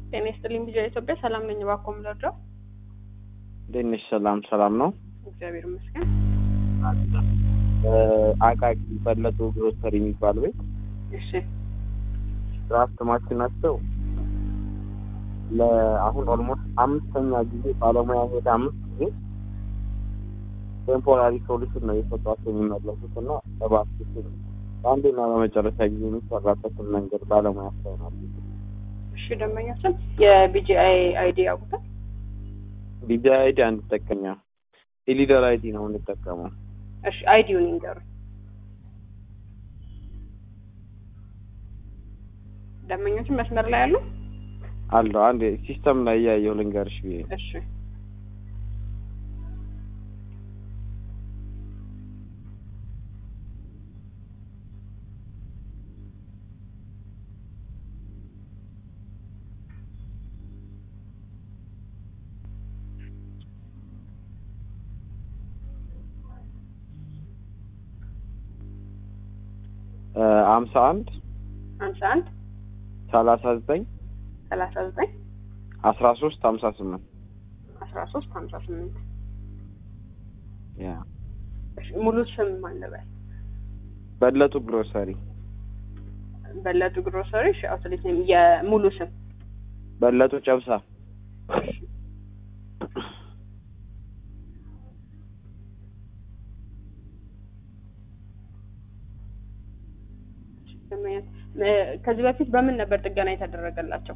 ጤና ይስጥልኝ ቢጃ ኢትዮጵያ ሰላም ነኝ። እባክዎ ምን ልርዳው? እንዴት ነሽ? ሰላም ሰላም ነው። እግዚአብሔር ይመስገን። አቃቂ በለጡ ግሮሰሪ የሚባል ቤት እሺ ድራፍት ማሽናቸው ለአሁን ኦልሞስት አምስተኛ ጊዜ ባለሙያ ሄደ አምስት ጊዜ ቴምፖራሪ ሶሉሽን ነው የሰጧቸው የሚመለሱት እና እባክሽ በአንዴና በመጨረሻ ጊዜ የሚሰራበትን መንገድ ባለሙያ ያስተውናል። እሺ ደንበኛችን የቢጂአይ አይዲ ያውቁታል? ቢጃ አይዲ አንጠቀኛ የሊደር አይዲ ነው የምንጠቀመው። እሺ አይዲውን ይንገሩኝ። ደንበኛችን መስመር ላይ ያሉ? አለው አንድ ሲስተም ላይ እያየሁ ልንገርሽ ብዬ ነው። እሺ ሀምሳ አንድ ሀምሳ አንድ ሰላሳ ዘጠኝ ሰላሳ ዘጠኝ አስራ ሶስት ሀምሳ ስምንት አስራ ሶስት ሀምሳ ስምንት ያ እሺ ሙሉ ስም ማን ልበል? በለጡ ግሮሰሪ በለጡ ግሮሰሪ። እሺ አውትሌት ኔም የሙሉ ስም በለጡ ጨብሳ ከዚህ በፊት በምን ነበር ጥገና የተደረገላቸው?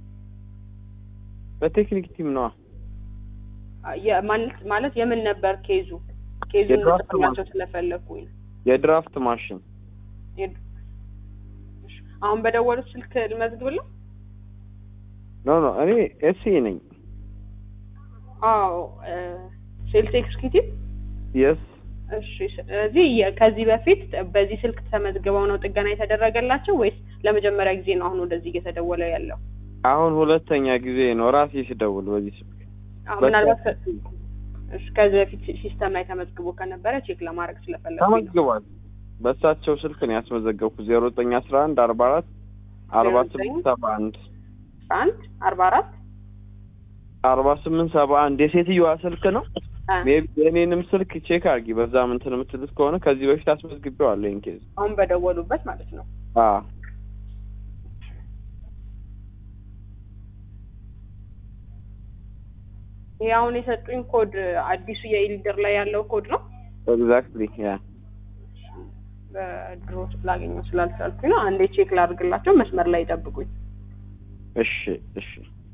በቴክኒክ ቲም ነዋ። የ- ማለት ማለት የምን ነበር ኬዙ? ኬዙን የድራፍት ልጽፍላቸው ስለፈለግኩኝ ነው። የድራፍት ማሽን የድ- እሺ፣ አሁን በደወሉት ስልክ ልመዝግብልህ? ኖ ኖ እኔ ኤሲ ነኝ። አዎ ሴልስ ኤክስኪዩቲቭ። የስ እሺ፣ ስለዚህ የ- ከዚህ በፊት በዚህ ስልክ ተመዝግበው ነው ጥገና የተደረገላቸው ወይስ ለመጀመሪያ ጊዜ ነው አሁን ወደዚህ እየተደወለ ያለው? አሁን ሁለተኛ ጊዜ ነው ራሴ ስደውል በዚህ ስልክ አዎ፣ ምናልባት ከ- እሺ፣ ከዚህ በፊት ሲስተም ላይ ተመዝግቦ ከነበረ ቼክ ለማድረግ ስለፈለግኩኝ ነው። ተመዝግቧል። በእሳቸው ስልክ ነው ያስመዘገብኩት ዜሮ ዘጠኝ አስራ አንድ አርባ አራት አርባ ስምንት ሰባ አንድ አንድ አርባ አራት አርባ ስምንት ሰባ አንድ የሴትዮዋ ስልክ ነው። አ፣ ሜቢ የእኔንም ስልክ ቼክ አድርጊ። በዛ ምንትን የምትሉት ከሆነ ከዚህ በፊት አስመዝግቤዋለሁ። ይሄን ኬዝ አሁን በደወሉበት ማለት ነው። አዎ ይሄ አሁን የሰጡኝ ኮድ አዲሱ የኢሊደር ላይ ያለው ኮድ ነው። ኤግዛክትሊ ያ በድሮ ላገኘው ስላልቻልኩኝ ነው። አንዴ ቼክ ላድርግላቸው። መስመር ላይ ይጠብቁኝ። እሺ እሺ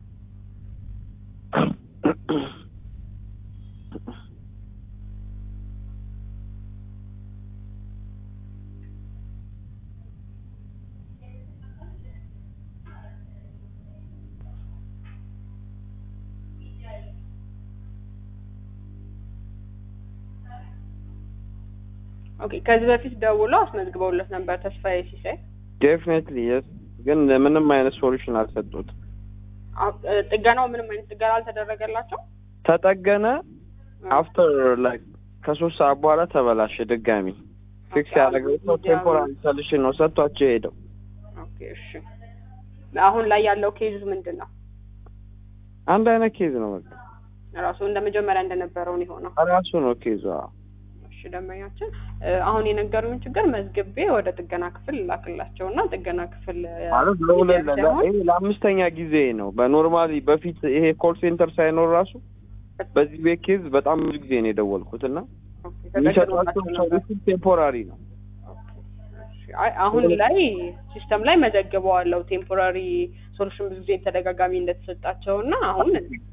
ኦኬ። ከዚህ በፊት ደውለው አስመዝግበውለት ነበር ተስፋዬ ሲሳይ። ዴፊኔትሊ የስ ግን ምንም አይነት ሶሉሽን አልሰጡት። አ- እ፣ ጥገናው ምንም አይነት ጥገና አልተደረገላቸው። ተጠገነ አፍተር ላይክ ከሶስት ሰዓት በኋላ ተበላሸ። ድጋሚ ፊክስ ያደረገው ሰው ቴምፖራሪ ሰልሽን ነው ሰጥቷቸው የሄደው። ኦኬ፣ እሺ። አሁን ላይ ያለው ኬዝ ምንድን ነው? አንድ አይነት ኬዝ ነው። በቃ ራሱ እንደ መጀመሪያ እንደነበረው ነው የሆነው። ራሱ ነው ኬዙ። አዎ። እሺ ደንበኛችን እ፣ አሁን የነገሩኝ ችግር መዝግቤ ወደ ጥገና ክፍል ላክላቸው እና ጥገና ክፍል እ፣ ማለት ለሁለት ሂደት ሳይሆን ይሄ ለአምስተኛ ጊዜ ነው። በኖርማሊ በፊት ይሄ ኮል ሴንተር ሳይኖር ራሱ በዚህ ቤት ኬዝ በጣም ብዙ ጊዜ ነው የደወልኩት እና ኦኬ፣ የሚሰጧቸው ተጠቅሞላቸው ነበር። ሰርቪስ ቴምፖራሪ ነው። እሺ፣ አይ አሁን ላይ ሲስተም ላይ መዘግበዋለሁ ቴምፖራሪ ሶሉሽን ብዙ ጊዜ ተደጋጋሚ እንደተሰጣቸው እና አሁን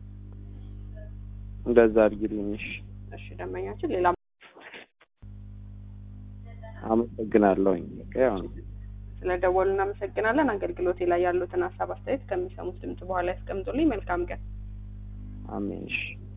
እንደዛ አድርጊልኝ። እሺ፣ እሺ ደንበኛችን ሌላ አመሰግናለሁኝ። በቃ ያው ነው። ስለደወሉ እናመሰግናለን። አገልግሎቴ ላይ ያሉትን ሀሳብ አስተያየት ከሚሰሙት ድምጽ በኋላ ያስቀምጡልኝ። መልካም ቀን። አሜን። እሺ